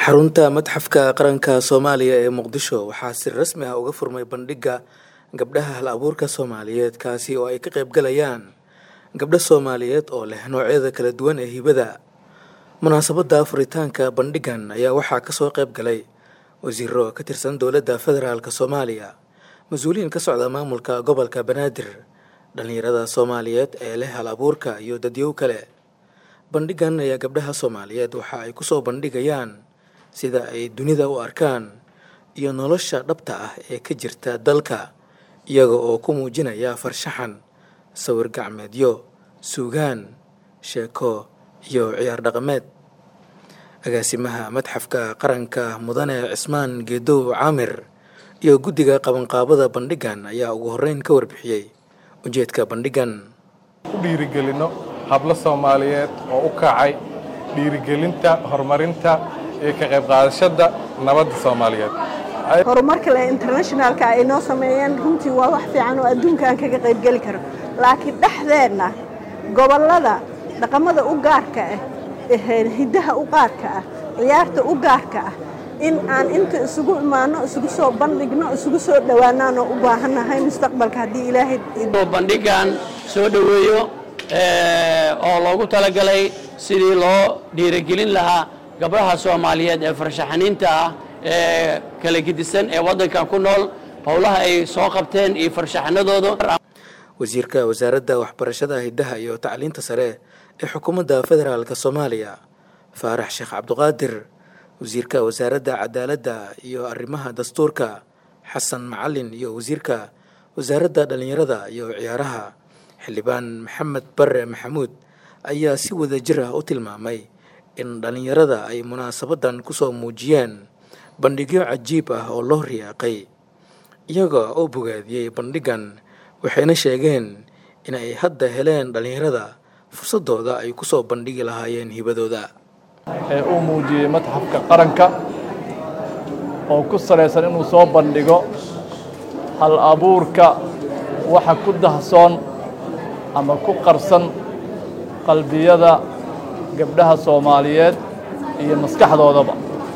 xarunta madxafka qaranka soomaaliya ee muqdisho waxaa si rasmi ah uga furmay bandhigga gabdhaha hal abuurka soomaaliyeed kaasi oo ay ka qaybgalayaan gabdho soomaaliyeed oo leh noocyada kala duwan ee hibada munaasabadda furitaanka bandhiggan ayaa waxaa kasoo qayb galay wasiiro ka tirsan dowladda federaalk soomaaliya mas-uuliyiin ka socda maamulka gobolka banaadir dhallinyarada soomaaliyeed ee leh hal abuurka iyo dadyow kale bandhiggan ayaa gabdhaha soomaaliyeed waxa ay kusoo bandhigayaan sida ay dunida u arkaan iyo nolosha dhabta ah ee ka jirta dalka iyaga oo ku muujinaya farshaxan sawir gacmeedyo suugaan sheeko iyo ciyaar dhaqameed agaasimaha madxafka qaranka mudane cismaan geedow caamir iyo guddiga qabanqaabada bandhiggan ayaa ugu horreyn ka warbixiyey ujeedka bandhiggan ku dhiirigelinno hablo soomaaliyeed oo u kacay dhiirigelinta horumarinta iyo ka qayb qaadashada nabadda soomaaliyeed horumarka le internationalka ay noo sameeyeen runtii waa wax fiican oo adduunka aan kaga qaybgeli karo laakiin dhexdeenna gobollada dhaqamada u gaarka ah hiddaha u gaarka ah ciyaarta u gaarka ah in aan inta isugu imaano isugu soo bandhigno isugu soo dhowaanaan oo u baahannahay mustaqbalka haddii ilaahay bandhiggan soo dhoweeyo oo loogu talagalay sidii loo dhiirigelin lahaa gabdhaha soomaaliyeed ee farshaxaniinta ah ee kala gedisan ee waddankan ku nool howlaha ay soo qabteen iyo farshaxanadooda wasiirka wasaaradda waxbarashada hiddaha iyo tacliinta sare ee xukuumadda federaalk soomaaliya faarax sheekh cabduqaadir wasiirka wasaaradda cadaaladda iyo arrimaha dastuurka xasan macalin iyo wasiirka wasaaradda dhallinyarada iyo ciyaaraha xildhibaan maxamed bare maxamuud ayaa si wada jir ah u tilmaamay in dhallinyarada ay munaasabaddan kusoo muujiyeen bandhigyo cajiib ah oo loo riyaaqay iyaga oo bogaadiyey bandhiggan waxayna sheegeen in ay hadda heleen dhallinyarada fursadooda ay kusoo bandhigi lahaayeen hibadooda ee uu muujiyey madxafka qaranka oo ku salaysan inuu soo bandhigo hal abuurka waxa ku dahsoon ama ku qarsan qalbiyada gabdhaha soomaaliyeed iyo maskaxdoodaba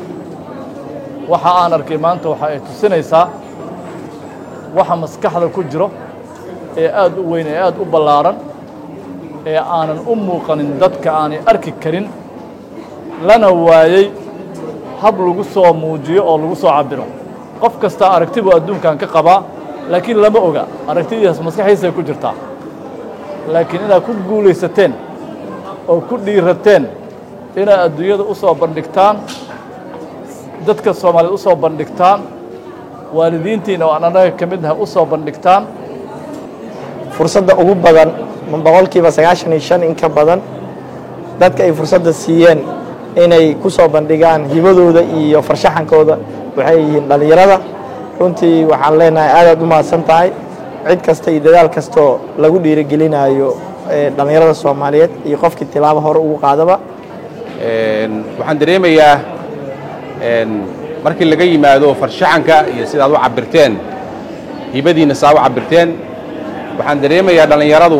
waxa aan arkay maanta waxa ay tusinaysaa waxa maskaxda ku jiro ee aad u weyn ee aad u ballaaran ee aanan u muuqanin dadka aanay arki karin lana waayey hab lagu soo muujiyo oo lagu soo cabbiro qof kastaa aragti buu adduunkan ka qabaa laakiin lama oga aragtidiias maskaxdiisay ku jirtaa laakiin inaad ku guulaysateen oo ku dhiirateen inaad adduunyada u soo bandhigtaan dadka soomaaliyeed u soo bandhigtaan waalidiintiina oo aan annaga ka mid nahay u soo bandhigtaan fursadda ugu badan boqolkiiba sagaashan iyo shan in ka badan dadka ay fursadda siiyeen inay ku soo bandhigaan hibadooda iyo farshaxankooda waxay yihiin dhallinyarada runtii waxaan leenahay aadaad u mahadsan tahay cid kasta iyo dadaal kastoo lagu dhiirigelinayo dhallinyarada soomaaliyeed iyo qofkii tilaabo hore ugu qaadaba waxaan dareemayaa markii laga yimaado farshaxanka iyo sidaad u cabbirteen hibadiinna saa u cabbirteen waxaan dareemayaa dhallinyaradu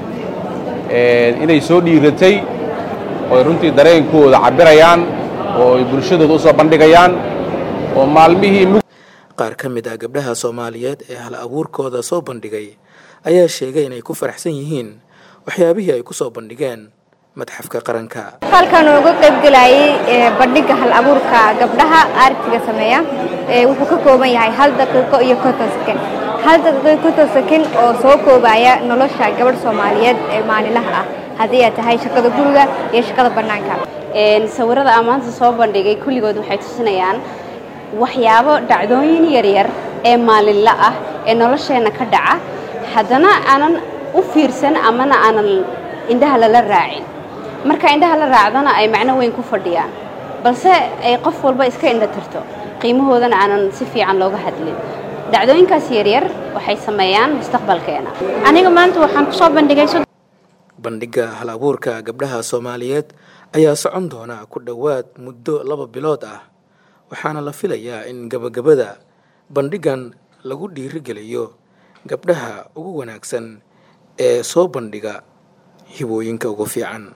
inay soo dhiiratay oo ay runtii dareenkooda cabbirayaan oo ay bulshadooda u soo bandhigayaan oo maalmihii qaar ka mid ah gabdhaha soomaaliyeed ee hal abuurkooda soo bandhigay ayaa sheegay inay ku faraxsan yihiin waxyaabihii ay ku soo bandhigeen madxafka qaranka halkan uga qaybgelayay bandhigga hal abuurka gabdhaha aartiga sameeya wuxuu ka kooban yahay hal daqiiqo iyo konton sakin hal daqiiqo konton sakin oo soo koobaya nolosha gabadh soomaaliyeed ee maalinlaha ah haddii ay tahay shaqada guriga iyo shaqada bannaanka sawirada aan maanta soo bandhigay kulligood waxay tusinayaan waxyaabo dhacdooyin yaryar ee maalinla ah ee nolosheenna ka dhaca haddana aanan u fiirsan amana aanan indhaha lala raacin marka indhaha la raacdana ay macno weyn ku fadhiyaan balse ay qof walba iska indha tirto qiimahoodana aanan si fiican looga hadlin dhacdooyinkaas yaryar waxay sameeyaan mustaqbalkeena aniga maanta waxaan kusoo bandhigay bandhigga hal abuurka gabdhaha soomaaliyeed ayaa socon doona ku dhowaad muddo laba bilood ah waxaana la filayaa in gabagabada bandhiggan lagu dhiirigeliyo gabdhaha ugu wanaagsan ee soo bandhiga hibooyinka ugu fiican